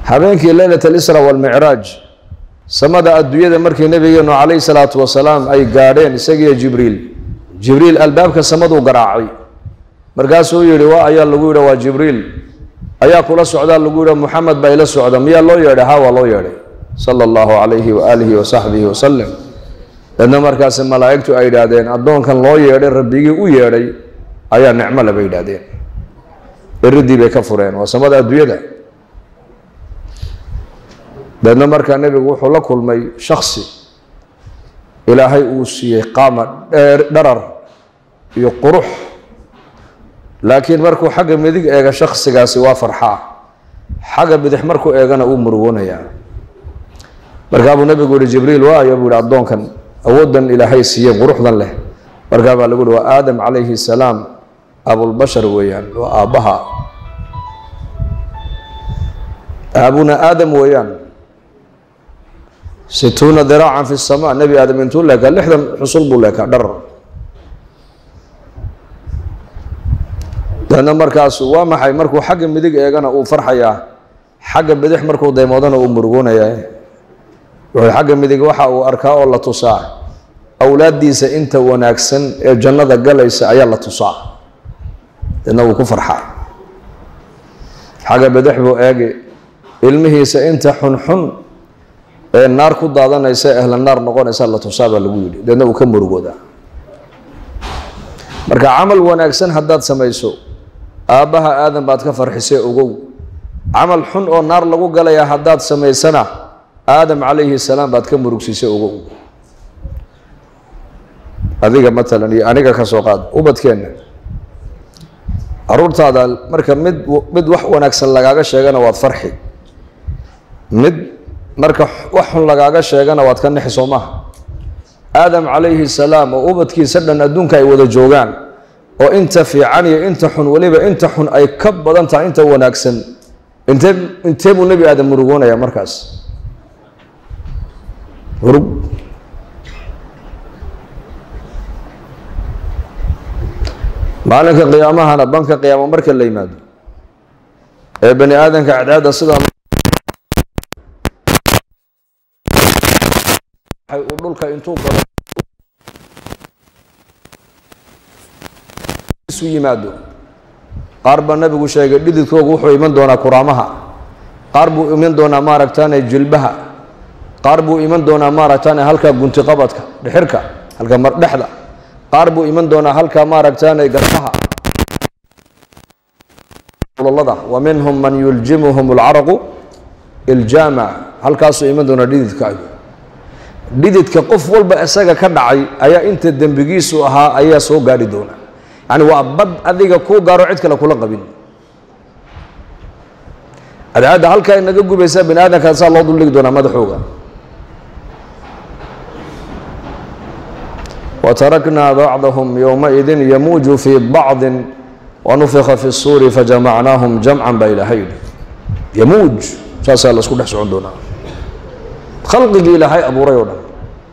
habeenkii leylat alisra walmicraaj samada adduunyada markii nabigeenu calayhi salaatu wasalaam ay gaadheen isagiiyo jibriil jibriil albaabka samaduu garaacay markaasuu yidhi wa ayaa lagu yidha waa jibriil ayaa kula socdaa lagu yidha muxamed baa ila socda miyaa loo yeedhay ha waa loo yeedhay sala allahu calayhi waaalihi wasaxbihi wasalam dadna markaasi malaa'igtu ay yidhaahdeen addoonkan loo yeedhay rabbigii u yeedhay ayaa nicmo le bay yidhaahdeen eridii bay ka fureen waa samada adduunyada deedna markaa nebigu wuxuu la kulmay shaksi ilaahay uu siiyey qaama dharar iyo qurux laakiin markuu xagga midig eega shaksigaasi waa farxaa xagga bidix markuu eegana uu murugoonayaa markaa buu nebigu yihi jibriil waayo buu yihi addoonkan awooddan ilaahay siiyey quruxdan leh markaa baa lagu yihi waa aadam calayhi salaam abulbashar weeyaan waa aabbaha aabuna aadam weeyaan situuna diraacan fi sama nebi aadam intuu leekaa lixdan xusul buu leekaa dharar deedna markaasu waa maxay markuu xagga midig eegana uu farxayaa xagga bidix markuu daymoodana uu murugoonayaa wuxuu xagga midig waxa uu arkaa oo la tusaa awlaaddiisa inta wanaagsan ee jannada galaysa ayaa la tusaa deedna wuu ku farxaa xagga bidix buu eegi ilmihiisa inta xunxun ee naar ku daadanaysa ehla naar noqonaysa la tusaa baa lagu yidhi deedna uu ka murugoodaa marka camal wanaagsan haddaad samayso aabbaha aadan baad ka farxisee ogow camal xun oo naar lagu galayaa haddaad samaysana aadam calayhi salaam baad ka murugsiisay ogow adiga matalan iyo aniga ka soo qaad ubadkeenna caruurtaada marka mid mid wax wanaagsan lagaaga sheegana waad farxi mid marka wax xun lagaaga sheegana waad ka nixi soo maha aadam calayhi salaam oo ubadkiisa dhan adduunka ay wada joogaan oo inta fiican iyo inta xun weliba inta xun ay ka badan tahay inta wanaagsan intee intee buu nebi aadam murugoonayaa markaas murug maalinka qiyaamahana banka qiyaamo marka la yimaado ee bani aadamka cadceedda sidaa uu dhulka intuu galo isu yimaado qaar baa nabigu sheegay dhididkoogu wuxuu iman doonaa kuraamaha qaar buu iman doonaa maaragtaane jilbaha qaar buu iman doonaa maaragtaane halka guntiqabadka dhixirka halka mardhexda qaar buu iman doonaa halka maaragtaane garbaha ulolada wa minhum man yuljimuhum alcaraqu iljaama halkaasuu iman doonaa dhididkaagu dhididka qof walba isaga ka dhacay ayaa inta dembigiisu ahaa ayaa soo gaadhi doona yani waa bad adiga kuu gaaro cid kale kula qabin cadceadda halkaa inaga gubaysaa bani aadamka saa loo duldhigi doonaa madaxooga wataraknaa bacdahum yowmaidin yamuuju fii bacdin wanufika fi suuri fajamacnaahum jamcan baa ilaahay yidhi yamuuj saasaa la isku dhex socon doonaa khalqigii ilaahay abuuray oo dhan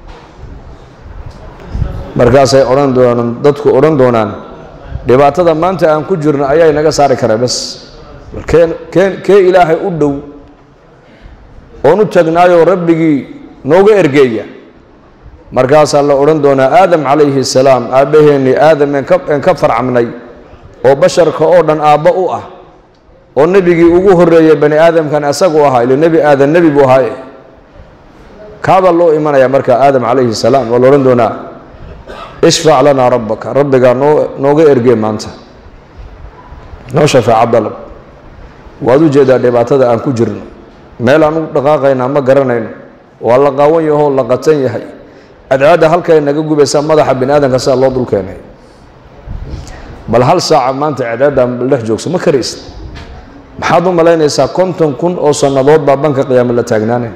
markaasay odhan doonaan dadku odhan doonaan dhibaatada maanta aan ku jirno ayaa inaga saari kara bes kee kee kee ilaahay u dhow oon u tagnaayoo rabbigii nooga ergeeya markaasaa la odhan doonaa aadam calayhi salaam aabbaheennii aadam een ka een ka farcamnay oo basharka oo dhan aabbo u ah oo nebigii ugu horreeyay bani aadamkan isagu ahaa ila nebi aadan nebi buu ahaaye kaabaa loo imanaya marka aadam calayhi salaam waa la odhan doonaa ishfac lanaa rabbaka rabbigaa noo nooga ergee maanta noo shafaaca dalab waad u jeedaa dhibaatada aan ku jirno meel aan u dhaqaaqaynaa ma garanayno waa la qaawan yahoo la qatan yahay cadcaadda halkay naga gubaysaa madaxa bini aadamka sidaa loo dul keenay bal hal saaca maanta cadcaadda dhex joogso ma karaysid maxaad u malaynaysaa konton kun oo sannadood baa banka qiyaamo la taagnaanay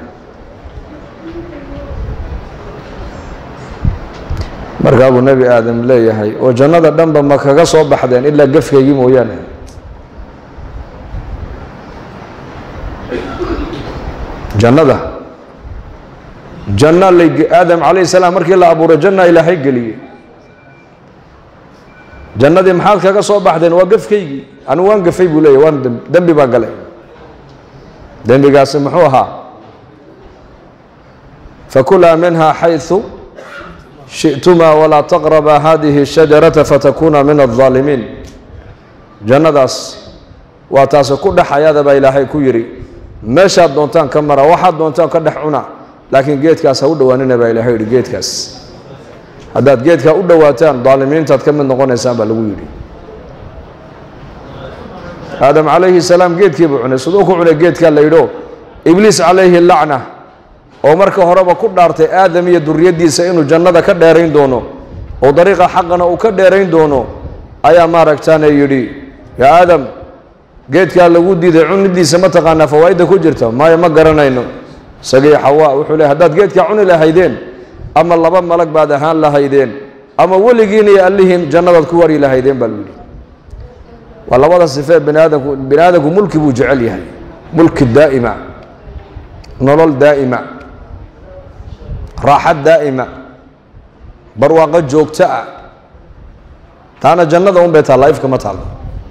markaa buu nebi aadam leeyahay oo jannada dhanba ma kaga soo baxdeen ilaa gefkaygii mooyaane jannada janna lay aadam calayhi salaam markii la abuuray janna ilaahay geliyey jannadii maxaad kaga soo baxdeen waa gefkaygii anu waan gafay buu leeyahy waan dembi baa galay dembigaasi muxuu ahaa fakulaa minha xayثu shiئtumaa walaa taqraba hadihi الshajarata fatakuna min الظaalimiin jannadaas waa taasi ku dhex ayaada baa ilaahay ku yidhi meeshaad doontaan ka mara waxaad doontaan ka dhex cuna laakiin geedkaas ha u dhowaanina baa ilahay yidhi geedkaas haddaad geedkaa u dhowaataan daalimiintaad ka mid noqonaysaan baa lagu yidhi aadam calayhi salaam geedkii buu cunay siduu ku cunay geedkaa la yidho ibliis calayhi lacna oo marka horeba ku dhaartay aadam iyo duriyaddiisa inuu jannada ka dheerayn doono oo dariiqa xaqana uu ka dheerayn doono ayaa maaragtaane yidhi yaa aadam geedkaa lagu diiday cunidiisa ma taqaanaa fawaa'idda ku jirta maayo ma garanayno isagii xawaa wuxuu leey haddaad geedkaa cuni lahaydeen ama laba malag baad ahaan lahaydeen ama weligiin iyo allihiin jannadaad ku wari lahaydeen baa lagu yidhi waa labada sifee bini aadamku bini aadamku mulki buu jecel yahay mulki daa'ima nolol daa'ima raaxad daa'ima barwaaqo joogto ah taana jannada un bay taalla ifka ma taallo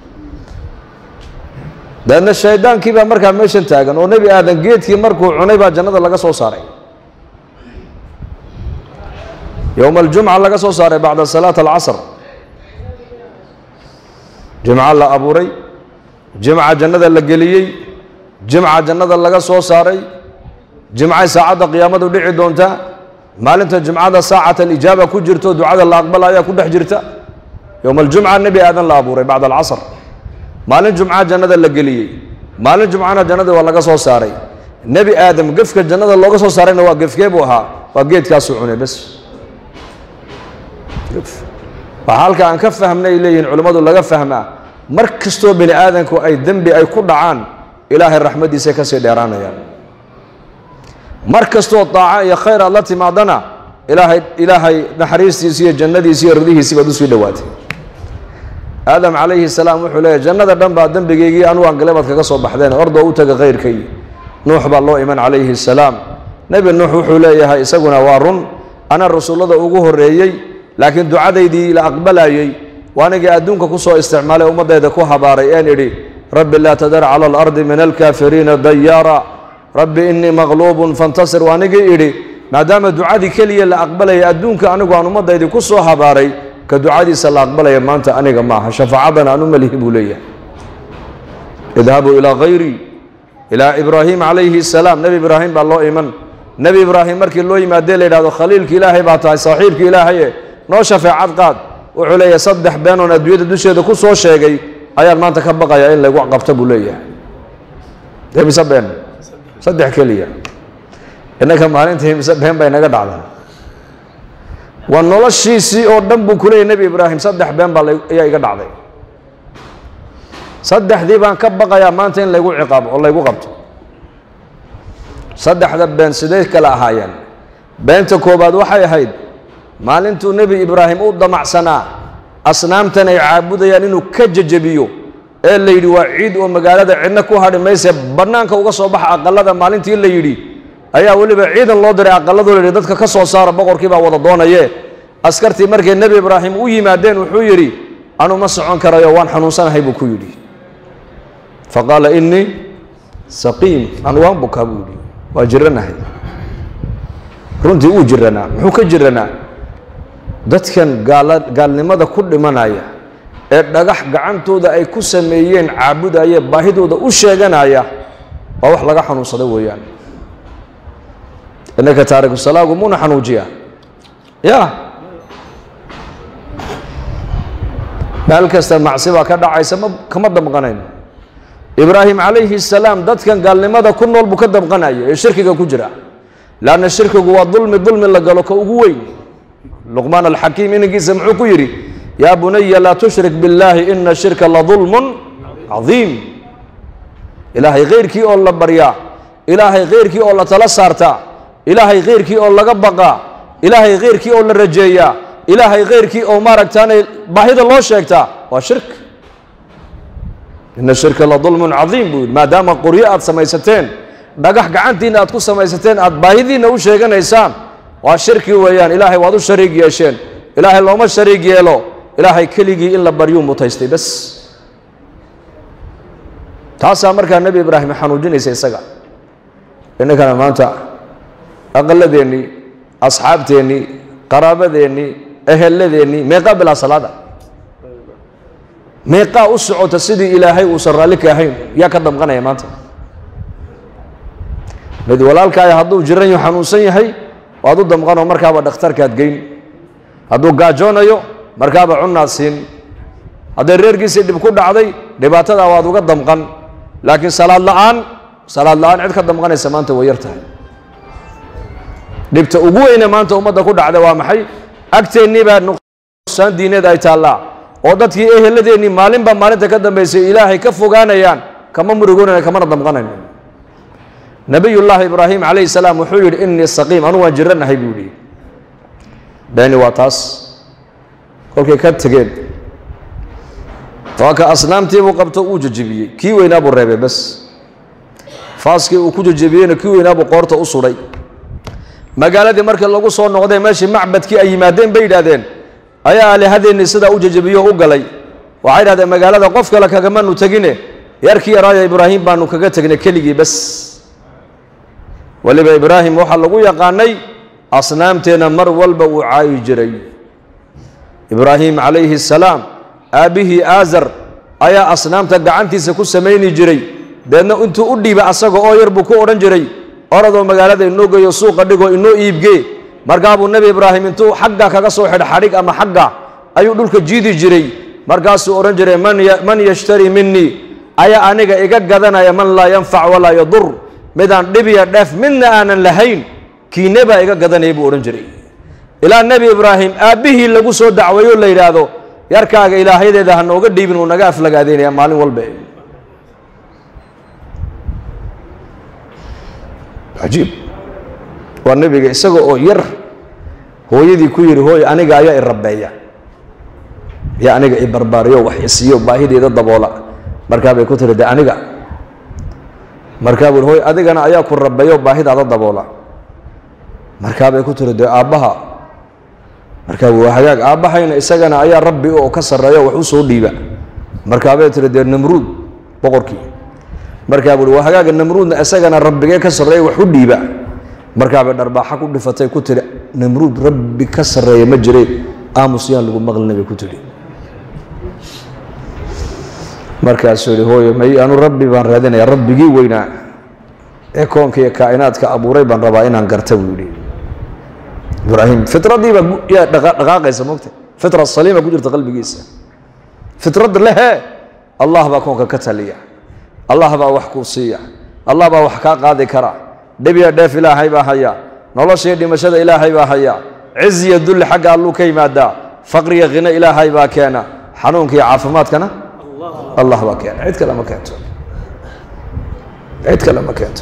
dabeedna shaydaankii baa markaa meeshan taagan oo nebi aadan geedkii markuu cunay baa jannada laga soo saaray yowma aljumca laga soo saaray bacda salaat alcasr jimco la abuuray jimca jannada la geliyey jimca jannada laga soo saaray jimcay saacadda qiyaamadu dhici doontaa maalinta jimcada saacat alijaaba ku jirto ducada la aqbalaya ku dhex jirta yowma aljumca nebi aadan la abuuray bacda alcasr maalin jumca jannada la geliyey maalin jumcana jannada waa laga soo saaray nebi aadam gefka jannada looga soo saarayna waa gefkee buu ahaa waa geedkaasuu cunay bes waxaa halka aan ka fahmnay ay leeyihiin culimmadu laga fahmaa mar kastoo bini aadamku ay dembi ay ku dhacaan ilaahay raxmaddiisay ka sii dheeraanayaan mar kastoo daaco iyo khayr aad la timaadana ilaahay ilaahay naxariistiisi iyo jannadiisi iyo ridihiisii baad usii dhowaatay aadam calayhi salaam wuxuu leeyahy jannada dhan baa dembigaygii anugu aan galebaad kaga soo baxdeen ordoo u taga khayrkay nuux baa loo iman calayhi salaam nebi nuux wuxuu leeyahay isaguna waa run ana rasuullada ugu horreeyey laakiin ducadaydii la aqbalayey waa anigii adduunka ku soo isticmaalay ummaddayda ku habaaray een idhi rabbi laa tadar cala alardi min alkaafiriina dayaara rabbi innii maqluubun fantasir waa anigii idhi maadaama ducadii keliya la aqbalaya adduunka anigu aan ummaddaydii ku soo habaaray ka ducadiisa la aqbalaya maanta aniga ma aha shafaacadana aan u malihi buu leeyahay idhabuu ilaa hayrii ilaa ibraahim calayhi salaam nebi ibraahim baa loo iman nebi ibraahim markii loo yimaadee la yidhahdo khaliilki ilaahay baa tahay saaxiibki ilaahaye noo shafeecad qaad wuxuu leeyahay saddex beenoon adduunyada dusheeda ku soo sheegay ayaan maanta ka baqayaa in laygu qabta buu leeyahay dee mise been saddex keliya innaka maalintii mise been bay naga dhacdaa waa noloshiisii oo dhan buu ku leeyahy nebi ibraahim saddex been baa ayaa iga dhacday saddexdii baan ka baqayaa maanta in laygu ciqaabo oo laygu qabto saddexda been sidee kala ahaayeen beenta koobaad waxay ahayd maalintuu nebi ibraahim u damacsanaa asnaamtan ay caabudayaan inuu ka jejebiyo ee la yidhi waa ciid oo magaalada cidna ku hadhi mayse bannaanka uga soo baxa aqalada maalintii la yidhi ayaa weliba ciidan loo diray aqaladu la yidhi dadka ka soo saara boqorkii baa wada doonaye askartii markay nebi ibraahim u yimaadeen wuxuu yidhi anu ma socon karayo waan xanuunsanahay buu ku yidhi fa qaala innii saqiim anu waan bukaa buu yidhi waa jiranahay runtii uu jiranaa muxuu ka jiranaa dadkan gaala gaalnimada ku dhimanaya ee dhagax gacantooda ay ku sameeyeen caabudaya baahidooda u sheeganaya waa wax laga xanuunsada weeyaan innaka taariku salaagu muuna xanuujiya ya meel kasta macsi baa ka dhacaysa ma kama damqanayno ibraahim calayhi salaam dadkan gaalnimada ku nool buu ka damqanaya ee shirkiga ku jira leanna shirkigu waa dulmi dulmi la galo ka ugu weyn luqmaan alxakiim inankiisa muxuu ku yidhi yaa bunaya laa tushrik biاllaahi ina shirka la dulmun cadiim ilaahay khayrkii oo la baryaa ilaahay khayrkii oo la tala saartaa ilaahay khayrkii oo laga baqaa ilaahay khayrkii oo la rajeeyaa ilaahay khayrkii oo maaragtaanay baahida loo sheegtaa waa shirk ina shirka la dulmun cadiim buu yidhi maadaama qoryo aad samaysateen dhagax gacantiinna aad ku samaysateen aad baahidiinna u sheeganaysaan waa shirki weeyaan ilaahay waad u shariig yeesheen ilaahay looma shariig yeelo ilaahay keligii in la baryuu mutaystay bas taasaa markaa nebi ibraahim xanuujinaysa isaga innakana maanta aqaladeennii asxaabteennii qaraabadeennii ehelladeennii meeqaa bilaa salaada meeqaa u socota sidii ilaahay uusan raalli ka ahayn yaa ka damqanaya maanta mid walaalkaaya hadduu jiran yaho xanuunsan yahay waad u damqanoo markaaba dhakhtarkaad geyn hadduu gaajoonayo markaaba cunnaad siin hadday reerkiisii dhib ku dhacday dhibaatadaa waad uga damqan laakiin salaad la'aan salaad la'aan cid ka damqanaysa maanta way yar tahay dhibta ugu weyne maanta ummadda ku dhacda waa maxay agteennii baa nuqsaan diineed ay taallaa oo dadkii eheladeennii maalinba maalinta ka dambaysay ilaahay ka fogaanayaan kama murugoonayna kamana damqanayn nabiyullaahi ibraahim calayhi salaam wuxuu yidhi innii saqiim anu waan jiranahay buu yidhi beeni waa taas kolkay ka tegeen waa ka asnaamtiibuu qabto uu jejebiyey kii weynaa buu reebay bas faaskii uu ku jejebiyeyna kii weynaa buu qoorta u sudhay magaaladii markii lagu soo noqday meeshii macbadkii ay yimaadeen bay yidhaahdeen ayaa aalihadeenni sidaa u jejebiyo u galay waxay yidhahdeen magaalada qof kale kagamanu tegine yarkii yaraaya ibraahim baanu kaga tegnay keligii bas weliba ibraahim waxaa lagu yaqaanay asnaamteenna mar walba uu caayi jiray ibraahim calayhi asalaam aabbihii aazar ayaa asnaamta gacantiisa ku samayni jiray deedna intuu u dhiiba asaga oo yar buu ku odhan jiray oradoo magaalada inoo geeyo suuqa dhigoo inoo iibgee markaabuu nebi ibraahim intuu xagga kaga soo xidh xadhig ama xagga ayuu dhulka jiidi jiray markaasuu odhan jiray man yashtarii minii ayaa aniga iga gadanaya man laa yanfac walaa yadur midaan dhibiya dheef midna aanan lahayn kiine baa iga gadanaya buu odhan jiray ilaa nebi ibraahim aabbihii lagu soo dacweeyo la yidhaahdo yarkaaga ilaahyadeeda ha nooga dhiibin uu naga aflagaadeynaya maalin walba cajiib waa nebiga isaga oo yar hooyadii ku yidhi hooy aniga ayaa i rabbeeya yaa aniga i barbaariyo wax isiiyo baahideeda daboola markaa bay ku tiri de aniga markaa buu hooy adigana ayaa ku rabbeeyo baahidaada daboola markaa bay ku tiri dee aabbaha markaa waa hagaag aabbahayna isagana ayaa rabbi oo ka sarreeyo wax u soo dhiiba markaa bay tiri dee namruud boqorkii markaa buui waa hagaaga namruudna isagana rabbigee ka sarreeya wax u dhiiba markaabay dharbaaxa ku dhifatay ku tiri namruud rabbi ka sarreeya ma jire aamus yaan lagu maqlina bay ku tidhi markaasuu yihi hooyo may anu rabbi baan raadinaya rabbigii weynaa ee koonka iyo kaa'inaadka abuuray baan rabaa inaan garta buu yidhi ibraahim fitradiiba yaa dhaqaaqaysa mogta fitra saliima ku jirta qalbigiisa fitrad lehe allah baa koonka ka taliya allah baa wax kuu siiya allah baa wax kaa qaadi kara dhibiya dheef ilaahay baa haya noloshaiyo dhimashada ilaahay baa haya ciziya dulli xagga alluu ka yimaadaa faqriga khino ilaahay baa keena xanuunka iyo caafimaadkana allah baa keena cid kale ma keento cid kale ma keento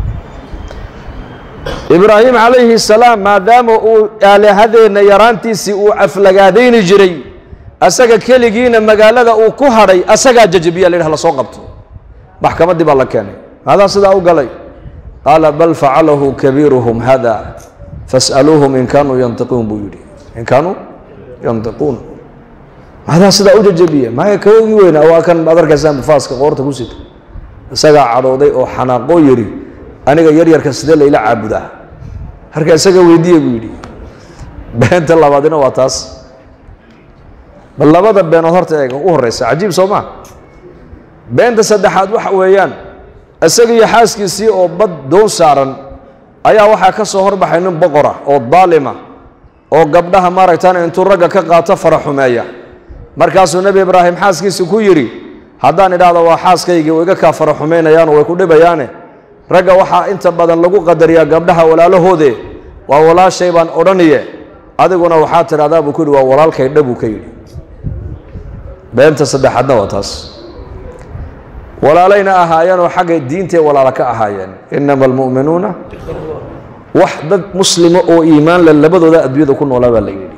ibraahim calayhi salaam maadaama uu aalihadeenna yaraantiisii uu aflagaadayni jiray asaga keligiina magaalada uu ku hadhay asagaa jajabiya la yidhah lasoo qabto maxkamaddii baa la keenay maadaa sidaa u galay qaala bal facalahu kabiiruhum hada fas'aluuhum in kaanuu yantiquun buu yidhi in kaanuu yantiquun maadaa sidaa u jajabiya maya kawogii weyna waa kan aad arkaysaan faaska qoorta ku sita isagaa cadhooday oo xanaaqoo yidhi aniga yaryarka sidee layla caabudaa harka isaga weydiiya buu yidhi beenta labaadina waa taas bal labada beenood horta eeg u horeysa cajiib soo maa beenta saddexaad waxa weeyaan isaga iyo xaaskiisii oo bad doon saaran ayaa waxaa ka soo horbaxay nin boqora oo daalima oo gabdhaha maaragtaan intuu ragga ka qaato fara xumeeya markaasuu nebi ibraahim xaaskiisi ku yidhi haddaan idhaahdo waa xaaskaygii way iga kaa fara xumaynayaanoo way ku dhibayaane ragga waxaa inta badan lagu qadariyaa gabdhaha walaalahoode waa walaashay baan odhaniye adiguna waxaa tidhahdaa buu ku yidhi waa walaalkay dha buu ka yidhi beenta saddexaadna waa taas walaalayna ahaayeenoo xagga diintay walaala ka ahaayeen inama almu'minuuna wax dad muslima oo iimaan le labadooda adduunyada ku noolaa baa la yidhi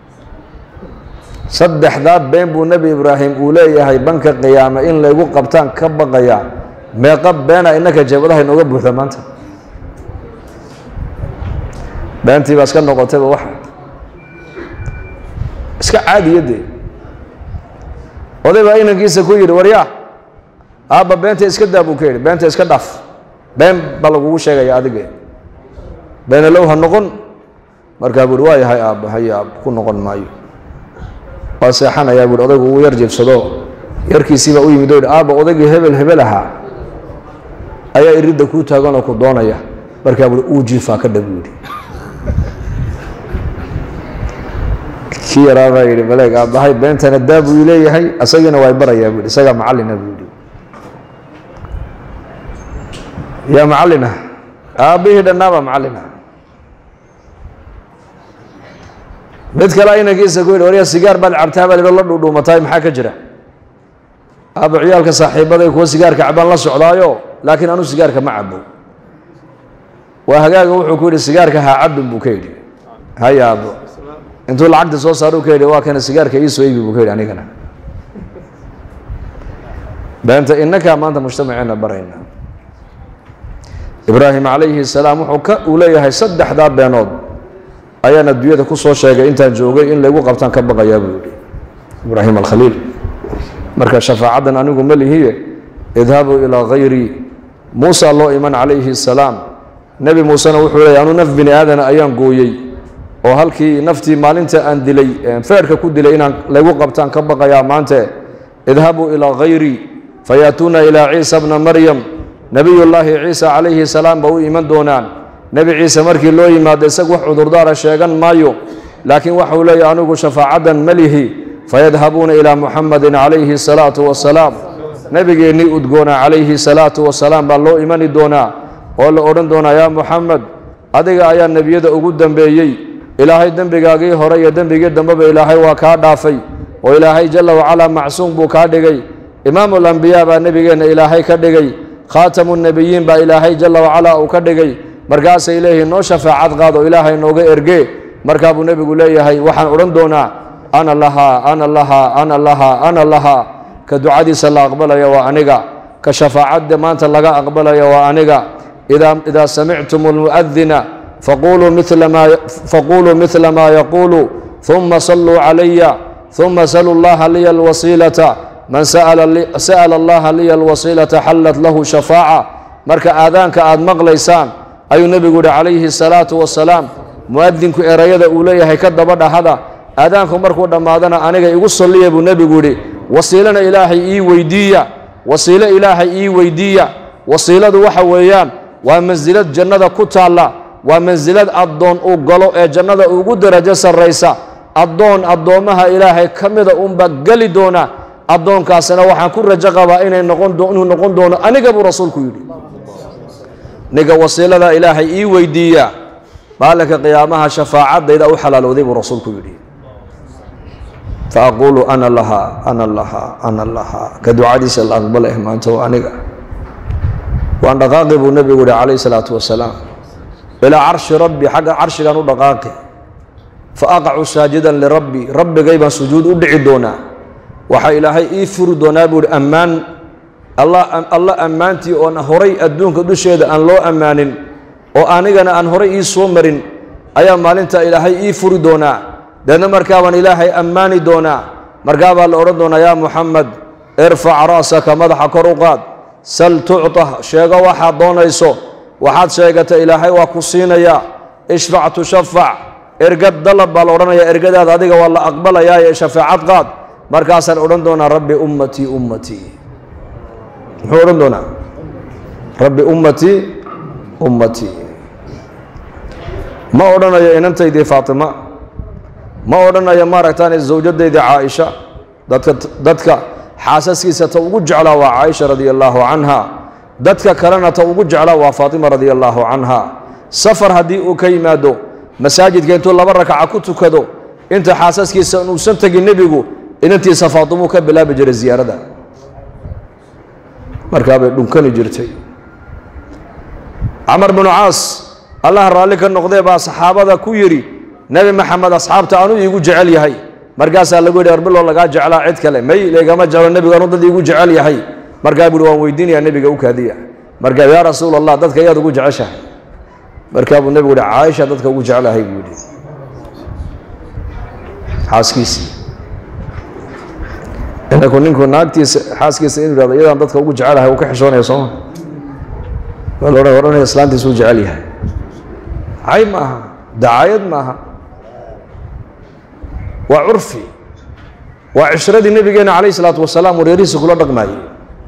saddexdaa been buu nebi ibraahim uu leeyahay banka qiyaame in laygu qabtaan ka baqayaa meeqa beena innaka jeebadaha inooga buuxda maanta beentii baa iska noqotayba waxa iska caadiyadee oday baa inankiisa ku yidhi waryaa aabba beenta iska daa buu ka yidhi beenta iska dhaaf been baa lagugu sheegaya adige beenalow ha noqon markaa buuhi waa yahay aabbo haye aab ku noqon maayo waa seexanayaa buuhi odaygu uu yar jeebsado yarkiisiibaa u yimid o yidhi aabba odaygii hebel hebel ahaa ayaa iridda kuu taaganoo ku doonaya markaa buuhi uu jiifaa ka dhab yidhi kii yaraa baa yidhi maleeg aabbahay beentana daa buu leeyahay isagiina waa barayaa buu yidhi isagaa macallina buu yidhi yaa macallina aabbihii dhannaabaa macallina mid kale inankiisa ku yidhi warya sigaar baad cabtaa baa la dhuudhuumataay maxaa ka jira aabba ciyaalka saaxiibaday kuwa sigaarka cabaan la socdaayo laakiin anu sigaarka ma cabo waa hagaaga wuxuu ku yidhi sigaarka ha cabin buu ka yidhi haya aabbo intuu lacagta soo saaruu ka yidhi waa kana sigaarka ii soo iibi buu ka yidhi anigana beenta inakaa maanta mujtamaceena barayna ibraahim calayhi salaam wuxuu ka uu leeyahay saddexdaa beenood ayaan adduunyada ku soo sheegay intaan joogay in laygu qabtaan ka baqayaa buu yidhi ibraahim alkhaliil marka shafaacaddan anigu ma lihiye idhabuu ilaa hayrii muusa loo iman calayhi salaam nebi muusena wuxuu leeyahy anu naf bini aadana ayaan gooyey oo halkii naftii maalinta aan dilay feerhka ku dilay inaan laygu qabtaan ka baqayaa maante idhabuu ilaa hayrii fayaatuuna ilaa ciisa bna maryam nebiyullaahi ciisa calayhi salaam ba u iman doonaan nebi ciise markii loo yimaado isag wax cudurdaara sheegan maayo laakiin waxau leeyahy anigu shafaacaddan malihi fayadhabuuna ilaa muxamadin calayhi salaatu wasalaam nebigeennii udgoona calayhi salaatu wasalaam baa loo imani doonaa oo la odhan doonaa yaa muxamed adiga ayaa nebiyada ugu dembeeyey ilaahay dembigaagii hore iyo dembigii dambeba ilaahay waa kaa dhaafay oo ilaahay jalla wacalaa macsuum buu kaa dhigay imaamu alambiyaa baa nebigeenna ilaahay ka dhigay khaatamu nebiyiin baa ilaahay jalla wacalaa uu ka dhigay markaasay leeyihiin noo shafaacad qaad oo ilaahay nooga ergee markaa buu nebigu leeyahay waxaan odhan doonaa ana lahaa ana lahaa ana lahaa ana lahaa ka ducadiisa la aqbalaya waa aniga ka shafaacadda maanta laga aqbalaya waa aniga idaa samictum almu'adina faquluu midla maa yaquulu ثuma saluu calaya ثuma saluu اllaha liya alwasiilata man sa'ala allaha liya alwasiilata xallat lahu shafaaca marka aadaanka aad maqlaysaan ayuu nebigu yihi calayhi الsalaatu wasalaam mu'adinku erayada uu leeyahay ka daba dhahada aadaanku markuu dhammaadana aniga igu salliya buu nebigu yidhi wasiilana ilaahay ii weydiiya wasiilo ilaahay ii weydiiya wasiiladu waxa weeyaan waa mansilad jannada ku taalla waa mansilad addoon uu galo ee jannada ugu darajo sarraysa addoon addoommaha ilaahay ka mida unba geli doona addoonkaasina waxaan ku rajo qabaa inay noqon inuu noqon doono aniga buu rasuulku yidhi ninka wasiilada ilaahay ii weydiiya maalinka qiyaamaha shafaacadayda u xalaalowday buu rasuulku yidhi faaquulu ana lahaa ana lahaa ana lahaa ka ducadiisa la aqbaleh maanta waa aniga waan dhaqaaqi buu nebigu yihi calayhi salaatu wasalaam ilaa carshi rabbi xagga carshigaan u dhaqaaqi fa aqacu saajidan lirabbi rabbigay baan sujuud u dhici doonaa waxaa ilaahay ii furi doonaa buu ihi ammaan alla ammaantii oon horay adduunka dusheeda aan loo ammaanin oo anigana aan horay ii soo marin ayaa maalintaa ilaahay ii furi doonaa deedna markaa baan ilaahay ammaani doonaa markaa baa la odhan doonaa yaa muxamed irfac ra'saka madaxa kor u qaad sal tucta sheego waxaad doonayso waxaad sheegata ilaahay waa ku siinayaa ishfac tushafac ergad dalab baa la odhanayaa ergadaada adiga waa la aqbalayaaye shafaacad qaad markaasaan odhan doonaa rabbi ummatii ummatii muxuu odhan doonaa rabbi ummatii ummatii ma odhanayo inantaydii faatima ma odhanayo maaragtaan zawjadaydii caaisha dadka dadka xaasaskiisa ta ugu jeclaa waa caaisha radia allaahu canha dadka kalena ta ugu jeclaa waa faatima radia allaahu canha safar haddii uu ka yimaado masaajidka intuu laba rakaca ku tukado inta xaasaskiisa inuusan tegin nebigu inantiisa faatimuu ka bilaabi jiray ziyaarada markaabay dhunkani jirtay camar binu caas allah raalli ka noqdee baa saxaabada ku yidhi nebi maxamed asxaabta anuu iigu jecel yahay markaasaa lagu yidhi arbilo lagaa jeclaa cid kale may laygama jeclo nebigu anuu dad iigu jecel yahay markaa buuhi waan weydiinayaa nebiga u kaadiya markaa yaa rasuul allah dadka ayaad ugu jeceshahay markaa buu nebigu yihi caaisha dadka ugu jeclahay buu yidhi xaaskiisii inaku ninku naagtiisa xaaskiisa inuu yihahdo iyadaan dadka ugu jecelahay uu ka xishoonaya sooma waa la odhan odhanaya islaantiisuu jecel yahay cayb ma aha dacaayad ma aha waa curfi waa cishradii nebigeena calayh isalaatu wasalaam wareerihiisa kula dhaqmaayey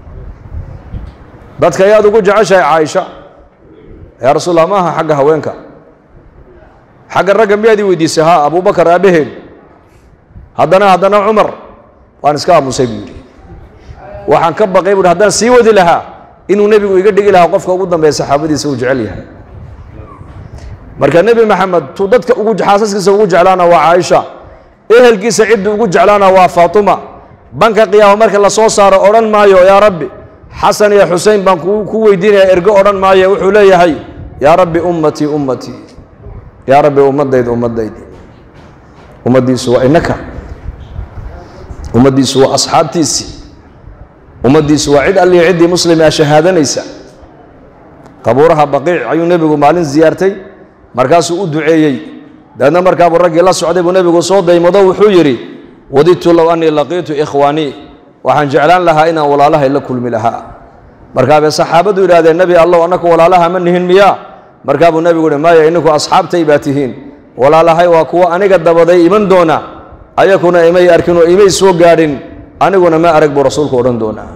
dadka ayaad ugu jeceshahay caaisha yaa rasuul allah ma aha xagga haweenka xagga ragga miyaad ii weydiisay haa abubakar aabaheen haddana haddana cumar waan iska aamusay buu yidhi waxaan ka baqay buuhi haddaan sii wadi lahaa inuu nebigu iga dhigi lahaa qofka ugu dambeeya saxaabadiisa uu jecel yahay marka nebi maxamed tuu dadka ugu xaasaskiisa ugu jeclaana waa caaisha ehelkiisa ciddu ugu jeclaana waa faatuma banka qiyaama marka la soo saaro odhan maayo yaa rabbi xasan iyo xusein baan ku weydiinaya ergo odhan maayo wuxuu leeyahay yaa rabbi ummatii ummatii yaa rabbi ummadayda ummadaydi ummaddiisu waa inaka ummaddiisu waa asxaabtiisii ummaddiisu waa cid alliyo ciddii muslim a shahaadanaysa qabuuraha baqiic ayuu nebigu maalin ziyaartay markaasuu u duceeyey daedna markaabuu raggii la socday buu nebigu soo daymado wuxuu yidhi wadidtu low annii laqiitu ikhwaanii waxaan jeclaan lahaa inaan walaalahay la kulmi lahaa markaabay saxaabadu yidhahdeen nebi allow annaku walaalaha ma nihin miyaa markaa buu nebigu uhi maya ininku asxaabtay baa tihiin walaalahay waa kuwo aniga dabaday iman doona ayakuna imay arkin oo imay soo gaadhin aniguna ma arag buu rasuulku odhan doonaa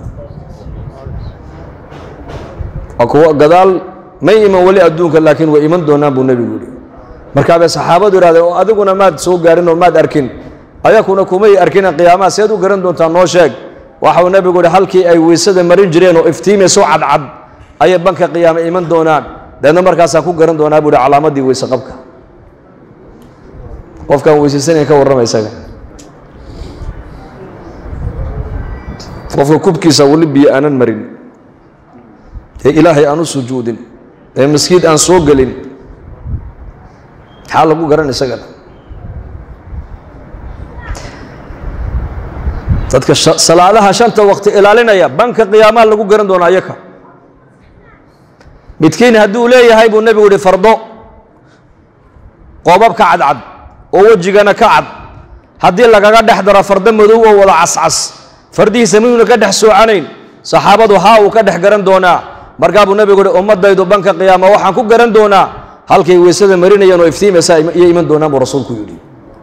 waa kuwo gadaal may iman weli adduunka laakiin way iman doonaan buu nebigu yihi markaabay saxaabadu yidhahdeen oo adiguna maad soo gaadhin oo maad arkin ayakuna kumay arkina qiyaamaha seed u garan doontaa noo sheeg waxau nebigu yihi halkii ay weysada marin jireen oo iftiimayso cadcad ayay banka qiyaama iman doonaan deedna markaasaan ku garan doonaa buu hi calaamadii weyse qabka qofkaan weysaysanaya ka warrama isaga qofka kubkiisa weli biyo aanan marin ee ilaahay aan u sujuudin ee maskiid aan soo gelin maxaa lagu garan isagana dadka salaadaha shanta waqti ilaalinaya banka qiyaamaha lagu garan doona ayaka midkiin hadduu leeyahay buu nebigu yihi fardo qoobab ka cadcad oo wejigana ka cad haddii lagaga dhex daro fardo madow oo wada cascas fardihiisa miyuuna ka dhex soocanayn saxaabadu haa uu ka dhex garan doonaa markaa buu nebigu yihi ummadaydu banka qiyaama waxaan ku garan doonaa halkay weysada marinayeen oo iftiimaysa iyo iman doonaan buu rasuulku yidhi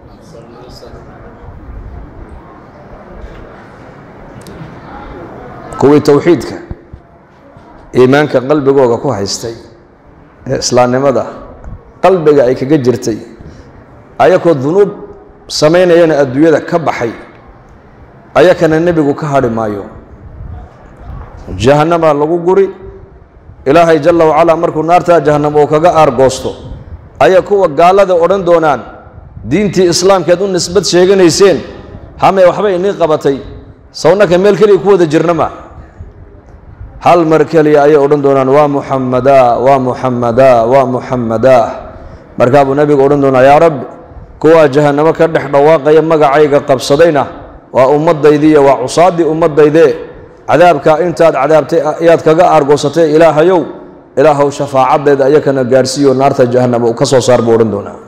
kuwii towxiidka iimaanka qalbigooga ku haystay ee islaamnimada qalbiga ay kaga jirtay ayakoo dunuub samaynayana adduunyada ka baxay ayakana nebigu ka hadhi maayo jahannama lagu guri ilaahay jalla wacalaa markuu naartaa jahannam uu kaga aargoosto ayaa kuwa gaalada odhan doonaan diintii islaamkeed u nisbad sheeganayseen hamee waxbay inii qabatay sawnaka meel keliya ku wada jirnama hal mar keliya ayay odhan doonaan waa muxamadaa waa muxamadaa waa muxamadaa markaa buu nebigu odhan doonaa yaa rabbi kuwaa jahannamo ka dhex dhawaaqaya magacayga qabsadayna waa ummadaydiiyo waa cusaaddii ummaddaydee cadaabkaa intaad cadaabtay ayaad kaga aargoosatay ilaahayow ilaahow shafaacaddeeda ayakana gaarhsiiyo naarta jahannama uu ka soo saar buu odhan doonaa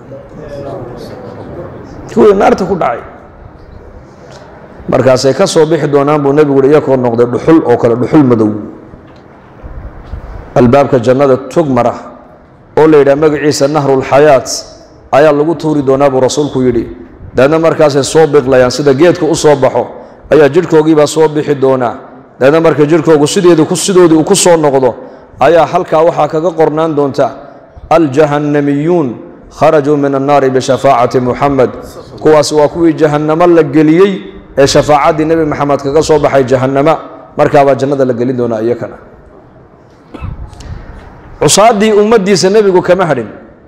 kuwii naarta ku dhacay markaasay ka soo bixi doonaan buu nebigu uhi iyakoo noqday dhuxul oo kale dhuxul madow albaabka jannada tog mara oo la yidhaha magaciisa nahrulxayaat ayaa lagu tuuri doonaa buu rasuulku yidhi daedna markaasay soo biqlayaan sida geedka u soo baxo ayaa jidhkoogiibaa soo bixi doonaa daedna marka jidhkoogu sideedu sidoodii uu ku soo noqdo ayaa halkaa waxaa kaga qornaan doonta aljahannamiyuun kharajuu min annaari bishafaacati muxamed kuwaas waa kuwii jahannamo la geliyey ee shafaacaddii nebi maxamed kaga soo baxay jahannama markaabaa jannada la gelin doonaa iyakana cusaaddii ummaddiisa nebigu kama hadhin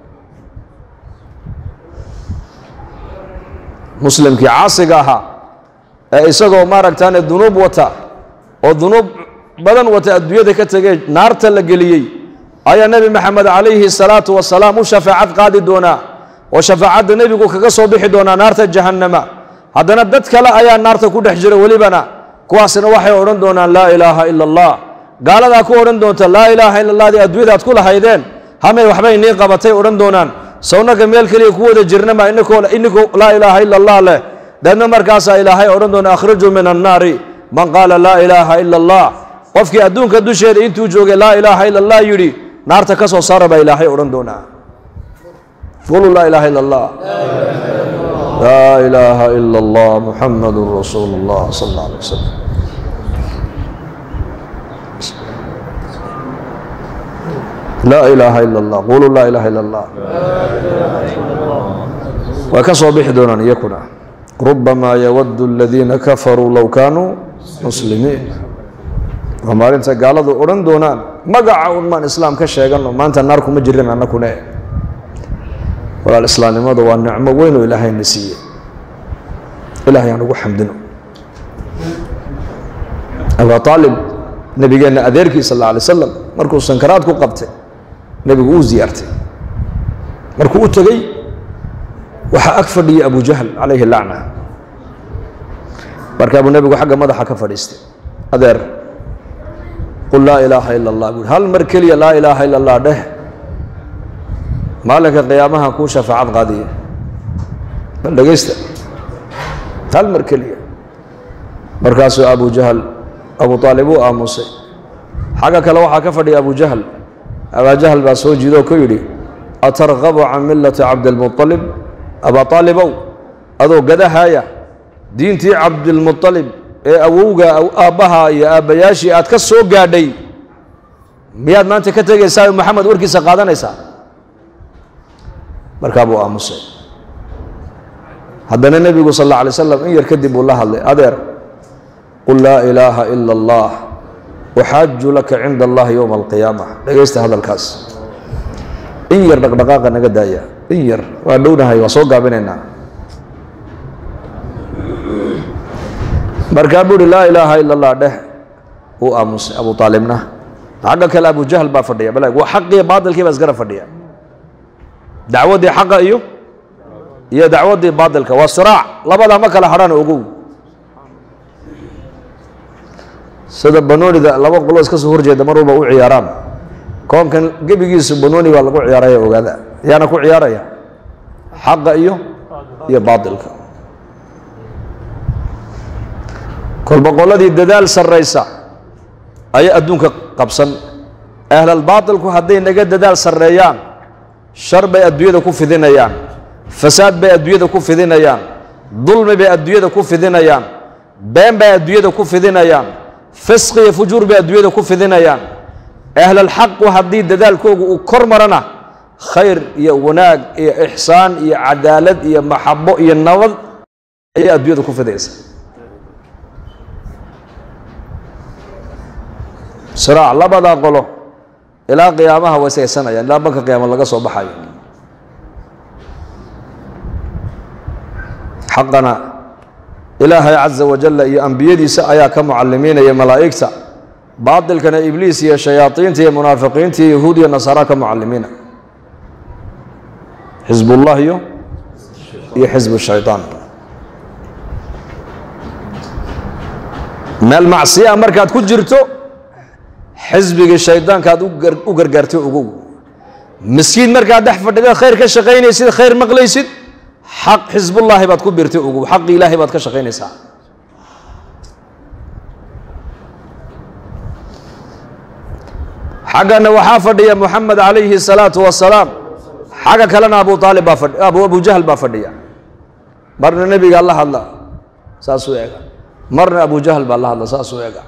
muslimkii caasiga ahaa ee isagoo maaragtaane dunuub wata oo dunuub badan wata adduunyada ka tegee naarta la geliyey ayaa nebi maxamed calayhi salaatu wasalaam u shafaacad qaadi doonaa oo shafaacadda nebigu kaga soo bixi doonaa naarta jahannama haddana dad kale ayaa naarta ku dhex jira welibana kuwaasna waxay odhan doonaan laa ilaaha ila allah gaaladaa ku odhan doonta laa ilaaha ila allah dii adduunyada aad ku lahaydeen hamay waxbay nii qabatay odhan doonaan sawnaka meel keliya ku wada jirnama inikoo inikoo laa ilaaha ila allah leh deedna markaasaa ilaahay odhan doona akhrijuu min annaari man qaala laa ilaaha ila allah qofkii adduunka dusheeda intuu joogay laa ilaaha ila allah yidhi naarta ka soo saara baa ilaahay odhan doonaa qulu laa ilaaha ila allah laa ilaaha ila allah muxamadun rasuulu اllah sal اllah alay wasalam laa ilaaha ila allah qulu laa ilaaha ila allah way ka soo bixi doonaan iyakuna rubamaa yawadu aladiina kafaruu low kaanuu muslimiin waa maalinta gaaladu odhan doonaan magaca un maan islaam ka sheegano maanta naar kuma jirin annakune walaal islaamnimadu waa nicmo weyn oo ilaahayna siiyey ilahay aan ugu xamdino abaa aalib nebigeenna adeerkii sal alla alay slam markuu sankaraad ku qabtay nebigu uu ziyaartay markuu u tegey waxaa ag fadhiyay abu jahl calayhi lacna markaa buu nebigu xagga madaxa ka fadhiistay adeer qul laa ilaaha ila allah buui hal mar keliya laa ilaaha ila allah dheh maalinka qiyaamaha kuu shafaacad qaadiya bal dhegaysta hal mar keliya markaasuu abu jahl abu aalib uu aamusay xagga kale waxaa ka fadhiya abu jahl abaa jahl baa soo jiidoo ku yidhi atargabu can millati cabdilmualib abaa aalibow adoo gadahaaya diintii cabdilmualib ee awowga aabbaha iyo aabbayaashii aad ka soo gaadhay miyaad maanta ka tegaysaa oo maxamed warkiisa qaadanaysaa markaa buu aamusay haddana nebigu sal alla alay slam in yar kadib uu la hadlay adeer qul laa ilaaha ila allah uxaaju laka cinda allahi yowma alqiyaama dhegaysta hadalkaas in yar dhaqdhaqaaqa naga daaya in yar waa dhownahay waa soo gaabinaynaa markaa buu uhi laa ilaaha ila allah dheh uu aamusay abu aalibna xagga kale abu jahl baa fadhiya bal waa xaqiiyo baatilkii baa isgara fadhiya dacwaddii xaqa iyo iyo dacwaddii baatilka waa siraac labadaa ma kala hadhaan ogow sida banoonida laba qolo iska soo horjeeda mar walba u ciyaaraan koonkan gebigiisu banooni baa lagu ciyaaraya ogaada yaana ku ciyaaraya xaqa iyo iyo baatilka kolba qoladii dadaal sarraysa ayaa adduunka qabsan ahlalbaatilku hadday naga dadaal sarreeyaan shar bay adduunyada ku fidinayaan fasaad bay adduunyada ku fidinayaan dulmi bay adduunyada ku fidinayaan been bay adduunyada ku fidinayaan fisqi iyo fujuur bay adduunyada ku fidinayaan ahlalxaqu haddii dadaalkoogu uu kor marana khayr iyo wanaag iyo ixsaan iyo cadaalad iyo maxabo iyo nabad ayay adduunyada ku fidaysa siraac labadaa qolo ilaa qiyaamaha way saysanayaan ilaa banka qiyaama laga soo baxayo xaqana ilaahay caza wajalla iyo ambiyadiisa ayaa ka mucalimiinaya malaa'igta baatilkana ibliis iyo shayaadiinta iyo munaafiqiinta iyo yahuud iyo nasaara ka mucalimiina xisbullah iyo iyo xisbu shaydaan meel macsiya markaad ku jirto xisbigii shaydaanka aad u gargaartay ogow miskiin markaad dhex fadhida khayr ka shaqaynaysid khayr maqlaysid xaq xisbullaahi baad ku birtay ogow xaqi ilaahay baad ka shaqaynaysaa xaggana waxaa fadhiya moxamed calayhi الsalaatu wasalaam xagga kalena abu aalib baa fadhi abu abu jahl baa fadhiya marna nebigaa la hadla saasuu ega marna abu jahl baa la hadla saasuu ega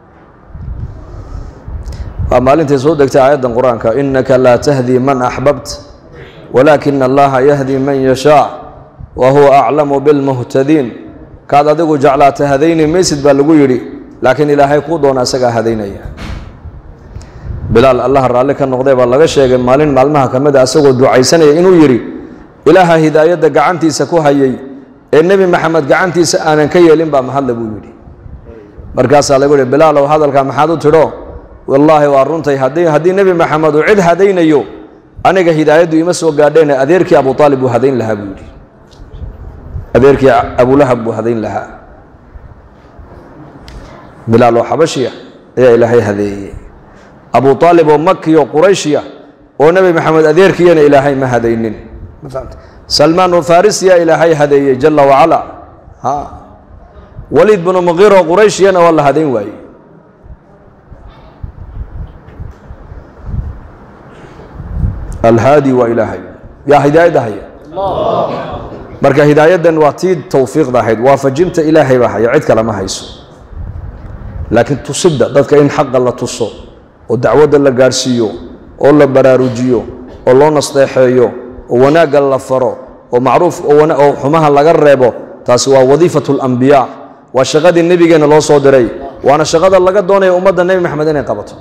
waa maalintay soo degtay aayaddan qur-aanka inaka laa tahdi man axbabt walaakina allaha yahdi man yashaa wa huwa aclamu bilmuhtadiin kaad adigu jeclaata hadayni maysid baa lagu yidhi laakiin ilaahay kuu doona isagaa hadaynaya bilaal allaha raalli ka noqday baa laga sheegay maalin maalmaha ka mid a isagoo ducaysanaya inuu yidhi ilaaha hidaayadda gacantiisa ku hayay ee nebi maxamed gacantiisa aanan ka yeelin baa mahadle buu yidhi markaasaa lagu yihi bilaalow hadalkaa maxaad u tidho wallaahi waa runtay haddii haddii nebi maxamed uu cid hadaynayo aniga hidaayaddu ima soo gaadheene adeerkii abu aalib buu hadayn lahaa buu yidhi adeerkii abulahab buu hadayn lahaa bilaal oo xabashiya ayaa ilaahay hadeeyey abu aalib oo makiyo qurayshiya oo nebi maxamed adeerkiyana ilaahay ma hadaynin ma fahamta salmaan oo farisiya ilaahay hadeeyey jala wacala ha waliid binu muqiir oo qurayshiyana waa la hadayn waayey alhaadi waa ilaahay yaa hidaayadda haya marka hidaayaddan waa tii towfiiqda ahayd waafajinta ilaahay baa haya cid kale ma hayso laakiin tusidda dadka in xaqa la tuso oo dacwadda la gaadhsiiyo oo la baraarujiyo oo loo nasteexeeyo oo wanaagga la faro oo macruuf oo xumaha laga reebo taasi waa wadiifatu alambiyaa waa shaqadii nebigeenna loo soo diray waana shaqada laga doonaya ummadda nebi maxamed inay qabato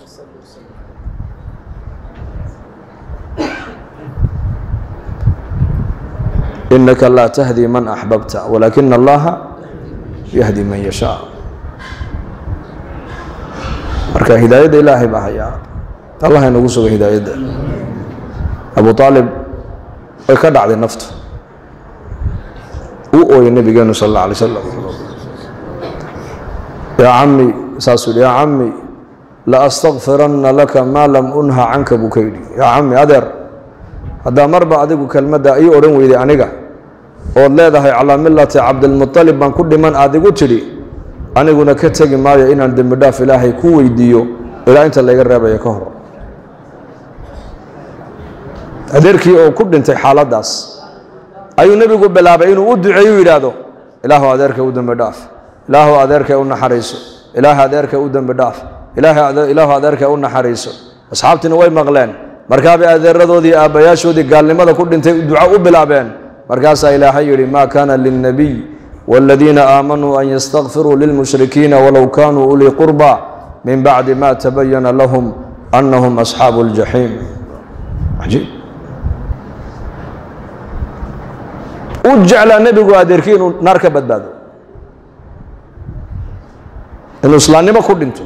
inaka laa tahdi man axbabta walaakina allaha yahdi man yashaa marka hidaayadda ilaahay baa hayaa allah inagu suga hidaayadda abu aalib way ka dhacday naftu uu ooyay nabigeenu sal alla alay slam yaa cami saasuu yidhi yaa cami la astakfiranna laka maa lam unha canka buu ka yidhi yaa cami adeer haddaa marba adigu kelmadda ii odhan weyday aniga ood leedahay calaa millati cabdilmualib baan ku dhiman aad igu tidhi aniguna ka tegi maayo inaan dembi dhaaf ilaahay ku weydiiyo ilaa inta layga reebaya ka hor adeerkii oo ku dhintay xaaladdaas ayuu nebigu bilaabay inuu u duceeyu yidhaahdo ilaahu adeerka u dembi dhaaf ilaahu adeerka u naxariiso ilaahu adeerka u dembi dhaaf ilaahu adeerka u naxariiso asxaabtiina way maqleen markaabay adeeradoodii aabbayaashoodii gaalnimada ku dhintay duco u bilaabeen markaasaa ilaahay yidhi maa kaana lilnabiy wاladiina aamanuu an ystakfiruu lilmushrikiina walow kanuu ulii qurba min bacdi ma tabayana lahum anahum asxaabu اljaxiim ajiib u jeclaa nebigu adeerkii inuu naar ka badbaado inuu islaamnimo ku dhinto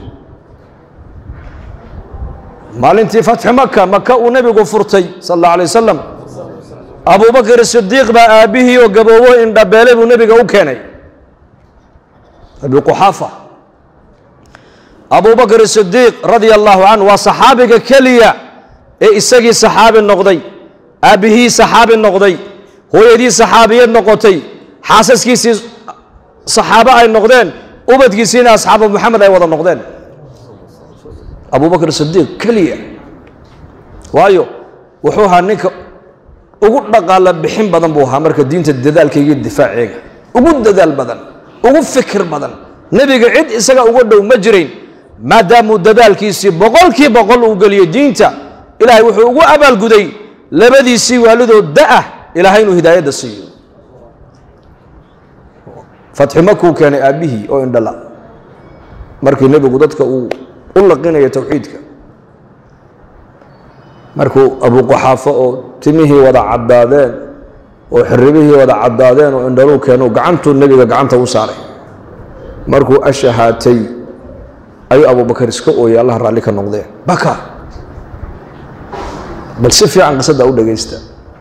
maalintii fatxi maka maka uu nebigu furtay sal اllah alay wasalam abubakr sidiiq baa aabbihii oo gaboobo indhabeelay buu nebiga u keenay abi quxaafa abubakr sidiiq radia allahu canhu waa saxaabiga keliya ee isagii saxaabi noqday aabbihii saxaabi noqday hooyadii saxaabiyad noqotay xaasaskiisii saxaabo ay noqdeen ubadkiisiina asxaaba muxamed ay wada noqdeen abubakr sidiiq keliya waayo wuxuu ahaa ninka ugu dhaqaala bixin badan buu ahaa marka diinta dadaalkayga difaaceega ugu dadaal badan ugu fikir badan nebiga cid isaga uga dhow ma jirayn maadaamuu dadaalkiisii boqolkii boqol uu geliyey diinta ilaahay wuxuu ugu abaalguday labadiisii waalidoo da'ah ilaahay inuu hidaayadda siiyo fatxi makuu keenay aabbihii oo indhala markii nebigu dadka uu u laqinaya towxiidka markuu abuquxaafo oo timihii wada caddaadeen oo xirribihii wada caddaadeen oo indhaluu keenu gacantuu nebiga gacanta u saaray markuu ashahaatay ayuu abubakar iska ooyay allah raalli ka noqdeen baka bal si fiican qisadda u dhegaysta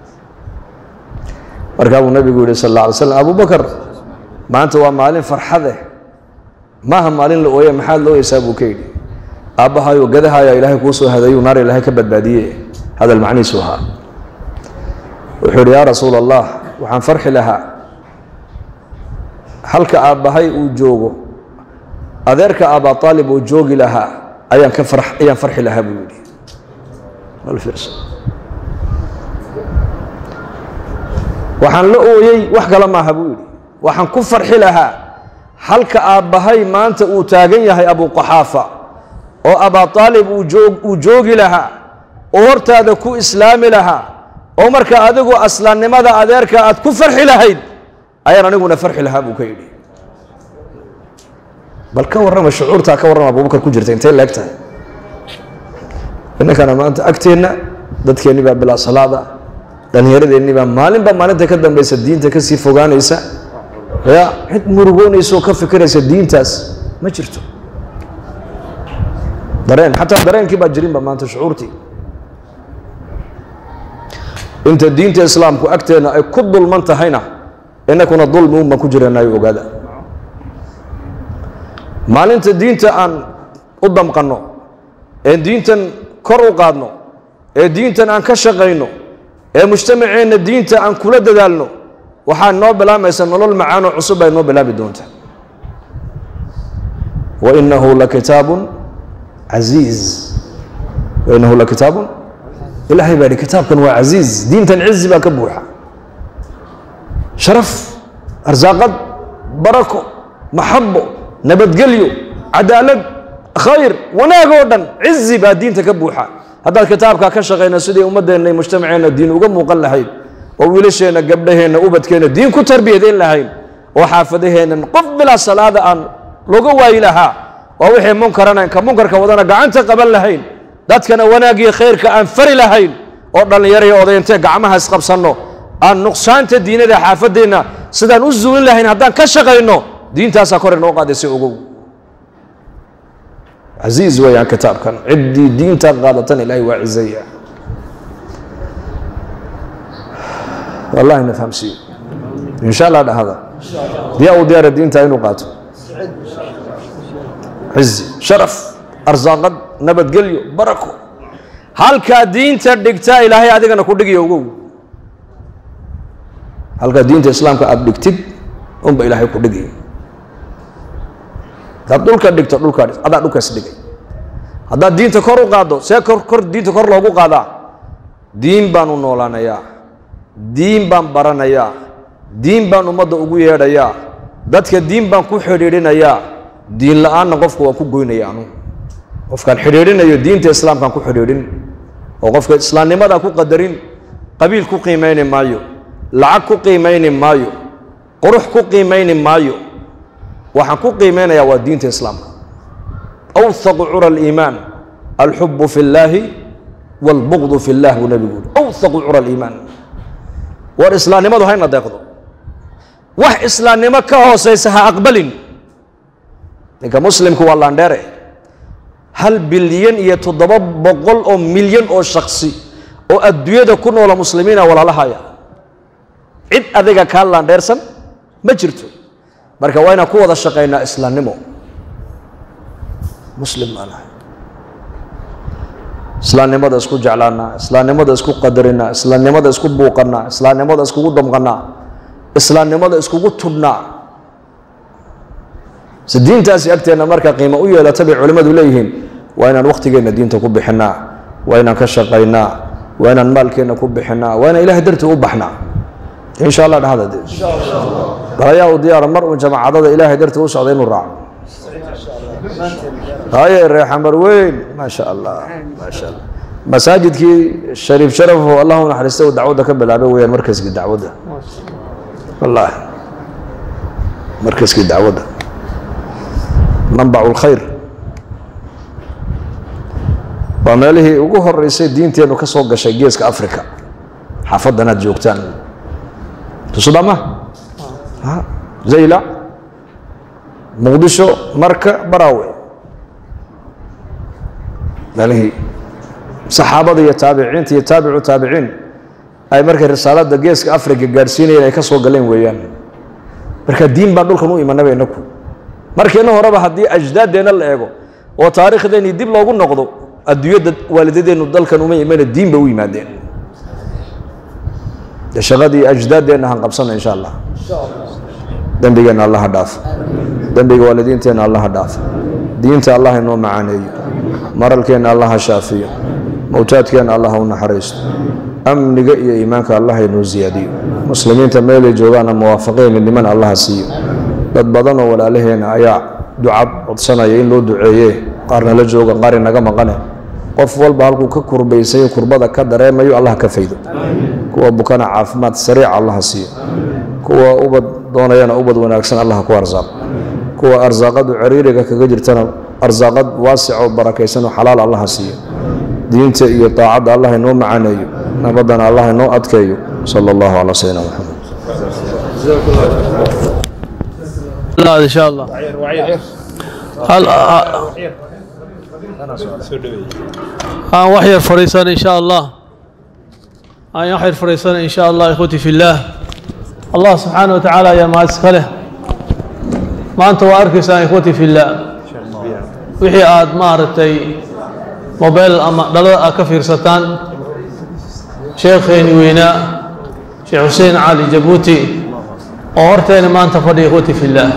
markaa buu nebigu yihi sal alla alay slam abubakar maanta waa maalin farxadeh maaha maalin la ooye maxaad la ooyeysaa buu ka yidhi aabbahayo gadahaayaa ilaahay kuu soo hadayu naar ilaahay ka badbaadiye hadal macnihiisu ahaa wuxuu yidhi yaa rasuul allah waxaan farxi lahaa halka aabbahay uu joogo adeerka aabaa aalib uu joogi lahaa ayaan ka far ayaan farxi lahaa buu yidhi waxaan la ooyey wax kale maaha buu yidhi waxaan ku farxi lahaa halka aabbahay maanta uu taagan yahay abuquxaafa oo abaa aalib uu joogi lahaa oo hortaada ku islaami lahaa oo marka adigu aslaannimada adeerka aad ku farxi lahayd ayaan aniguna farxi lahaa buu ka yidhi bal ka warrama shucuurtaa ka warrama abubakar ku jirta intay leeg tahay innankana maanta agteenna dadkeenni baa bilaa salaada dhallinyaradeenni baa maalinba maalinta ka dambaysa diinta ka sii fogaanaysa ya cid murugoonaysa oo ka fikiraysa diintaas ma jirto dareen xataa dareenkii baa jirinba maanta shucuurtii inta diinta islaamku agteenna ay ku dulman tahayna inakuna dulmi un baan ku jiranayo ogaada maalinta diinta aan u damqanno ee diintan kor u qaadno ee diintan aan ka shaqayno ee mujtamaceenna diinta aan kula dadaalno waxaa noo bilaamaysa nolol macaanoo cusub ay noo bilaabi doonta wainahu lakitaabun casiiz wainahu lakitaabun ilaahay baa yidhi kitaabkan waa casiiz diintan cizi baa ka buuxa sharaf arsaaqad barako maxabo nabadgelyo cadaalad khayr wanaag oo dhan cizi baa diinta ka buuxa haddaad kitaabkaa ka shaqayno sidii ummaddeenna iyo mujtamaceenna diin uga muuqan lahayd oo wiilasheenna gabdhaheenna ubadkeenna diin ku tarbiyadayn lahayn oo xaafadaheennan qof bilaa salaada aan looga waayi lahaa oo wixii munkarana ka munkarka wadana gacanta qaban lahayn dadkana wanaagiyo khayrka aan fari lahayn oo dhallinyaraya odayntee gacmaha isqabsanno aan nuqsaanta diinada xaafadeenna sidaan u zuulin lahayn haddaan ka shaqayno diintaasaa kore noo qaadaysa ogow casiiz weeyaan kitaabkan ciddii diinta qaadatan ilaahay waa cizaya wallahi na fahamsiiyo insha allah dhahada diyaa u diyaara diinta inuu qaato cizi sharaf arsaaqad nabadgelyo barako halkaa diinta dhigtaa ilaahay adigana ku dhigiyo ogow halkaa diinta islaamka aada dhigtid unba ilaahay ku dhigay haddaad dhulka dhigto dhulkaa adaa dhulkaas dhigay haddaad diinta kor u qaaddo see kor kor diinta kor loogu qaadaa diin baan u noolaanayaa diin baan baranayaa diin baan ummadda ugu yeedhayaa dadka diin baan ku xidhiidhinayaa diin la-aanna qofka waan ku goynaya anu qofkaan xidhiidhinayo diinta islaamkaan ku xidhiidhin oo qofka islaamnimadaa ku qadarin qabiil ku qiimayni maayo lacag ku qiimayni maayo qurux ku qiimayni maayo waxaan ku qiimeynayaa waa diinta islaamka awthaqu cura aliimaan alxubu fi اllaahi wاlbugdu fi اllah buu nebigu uri awthaqu cura aliimaan war islaamnimadu hayna deeqdo wax islaamnimo ka hoosaysa ha aqbalin ninka muslimku waa laandheere hal bilyan iyo toddoba boqol oo milyan oo shaksi oo adduunyada ku noola muslimiina walaalahaya cid adiga kaa laandheersan ma jirto marka waa inaan ku wada shaqaynaa islaamnimo muslim baan ahay islaamnimada isku jeclaanaa islaamnimada isku qadarinaa islaamnimada isku buuqanaa islaamnimada iskugu damqanaa islaamnimada iskugu tudhnaa si diintaasi agteenna marka qiimo u yeelata bay culimmadu leeyihiin waa inaan wakhtigeenna diinta ku bixinaa waa inaan ka shaqaynaa waa inaan maalkeenna ku bixinaa waa inaan ilahay dartii u baxnaa insha allah dhahda de balayaa u diyaara mar uun jamaacadada ilaahay dartii u socda inuu raaco haye reexamar weyn maa sha allah maa sha allah masaajidkii shariif sharafo allahu naxariista uu dacwadda ka bilaabay weeyaan markaskii dacwadda wallaahi markaskii dacwadda manbacu lkhayr waa meelihii ugu horeysay diinteennu ka soo gashay geeska africa xaafaddan aad joogtaan tusudama zaylac muqdisho marka baraawe meelihii saxaabada iyo taabiciinta iyo taabicu taabiciin ay markay risaaladda geeska africa gaadhsiinayeen ay ka soo galeen weeyaan marka diin baan dhulkan u imanaba inaku markiina horeba haddii ajdaaddeenna la eego oo taariikhdeenii dib loogu noqdo adduunyadda waalidadeennu dalkan uma imana diin ba u yimaadeen de shaqadii ajdaaddeenna han qabsana insha allah dembigeenna allaha dhaaf dembiga waalidiinteenna allaha dhaaf diinta allah inoo macaaneeyo maralkeenna allaha shaafiyo mowtaadkeenna allaha u naxariisto amniga iyo iimaanka allah inoo siyaadiyo muslimiinta meelay joogaana muwaafaqee midnimana allaha siiyo dad badan oo walaalaheena ayaa ducad codsanaya in loo duceeye qaarna la jooga qaar inaga maqane qof walba halkuu ka kurbaysayo kurbada ka dareemayo allah ka faydo kuwa bukana caafimaad sariica allaha siiyo kuwa ubad doonayana ubad wanaagsan allah ku arsaaq kuwa arsaaqadu ciriiriga kaga jirtana arsaaqad waasic oo barakaysan oo xalaal allaha siiyo diinta iyo daacadda allah inoo macaaneeyo nabadana allah inoo adkeeyo sala allahu calaa sayidina maxamed ان شاء الله هل aan wax yar fariisan in sha allah aan wax yar fariisan in sha allah ikhwati fi اllah allah subxaanaه wa tacaala ayaa mahad iska leh maanta waa arkaysaan ikhwati fi اllah wixii aad maaragtay mobile ama dhalada aad ka fiirsataan sheekheeni weynaa sheekh xuseen cali jabuuti oo horteena maanta fadhiya ikhwati fi اllah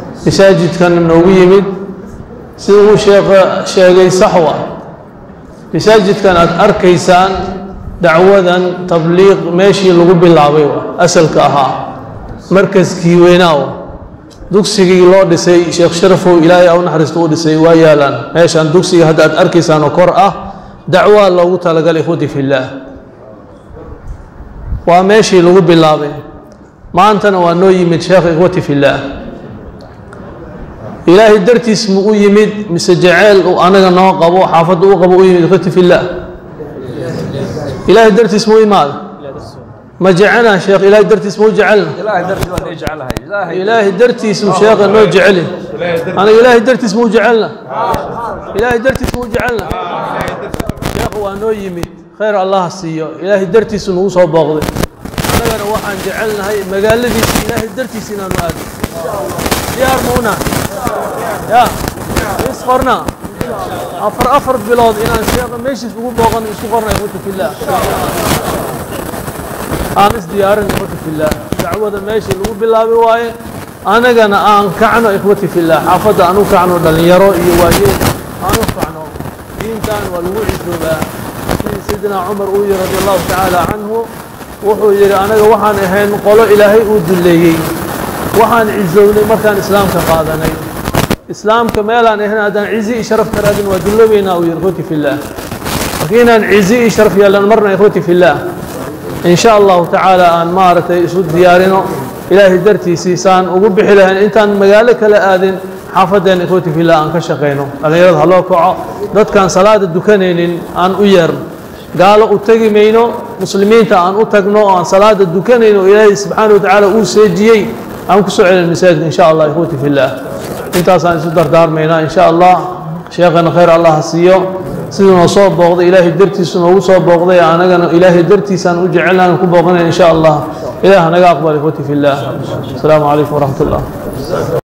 masaajidkan noogu yimid sida uu sheekha sheegay saxwa masaajidkan aad arkaysaan dacwadan tabliiq meeshii lagu bilaabay asalka ahaa markaskii weynaa dugsigii loo dhisay sheekh sharafow ilaahay a u naxariista u dhisay waa yaalaan meeshaan dugsiga hadda aad arkaysaan oo kor ah dacwaa loogu talagalay ikhwati fillaah waa meeshii lagu bilaabay maantana waa noo yimid sheekh ikhwati fillaah ilaahay dartiis mu u yimid mise jaceyl uu anaga noo qabo xaafadda u qabo u yimid ikhwati fillaah ilaahay dartiis mu imaada ma jecelna sheekh ilaahay dartiis mu jecelna ilaahay dartiis mu sheekha noo jeceli aniga ilaahay dartiis mu jecelna ilaahay dartiis mu jecelna sheekh waa noo yimid khayr allah siiyo ilaahay dartiisu nagu soo booqday annagana waxaan jecelnahay magaaladiisa ilaahay dartiis inaanu aado diyaar mauna ya is qorna afar afar bilood inaan sheekha meeshiis ugu booqan isku qorna ikhwata fillaah aan isdiyaarin ikhwati fillaah dacwada meeshii lagu bilaabi waaye anagana aan kacno ikhwati fillaah xaafadda aan u kacno dhallinyaro iyo waayeel aan u kacno diintan waa lagu cisoobaa sidii sayidina cumar uu yihi radi allahu tacaala canhu wuxuu yidhi anaga waxaan ahayn qolo ilaahay uu dulleeyey waxaan cisownay markaan islaamka qaadanay islaamka meelaan ahayn haddaan cizi iyo sharaf ka raadin waa dulloobeynaa uu yihi ikhwati fillaah marka inaan cizi iyo sharaf yeelan marna ikhwati fillaah in sha allahu tacaala aan maaragtay isu diyaarino ilaahay dartiisii saan ugu bixi lahayn intaan magaalo kala aadin xaafaddeena ikhwati fillah aan ka shaqayno dhallinyarada ha loo kaco dadkaan salaada dukanaynin aan u yeerno gaalo u tegi mayno muslimiinta aan u tagno oo aan salaada dukanayno oo ilaahay subxaana watacaala uu seejiyey aan ku soo celin masaajidka in sha allah ikhwati fillah intaasaan isu dardaarmaynaa in sha allah sheekhana khayr allah ha siiyo siduu noo soo booqday ilaahay dartiisu noogu soo booqday anagana ilaahay dartiisaan u jecelnaan ku booqanayn in sha allah ilaah naga aqbal ikhwati fillah asalaamu calaykum waraxmat ullah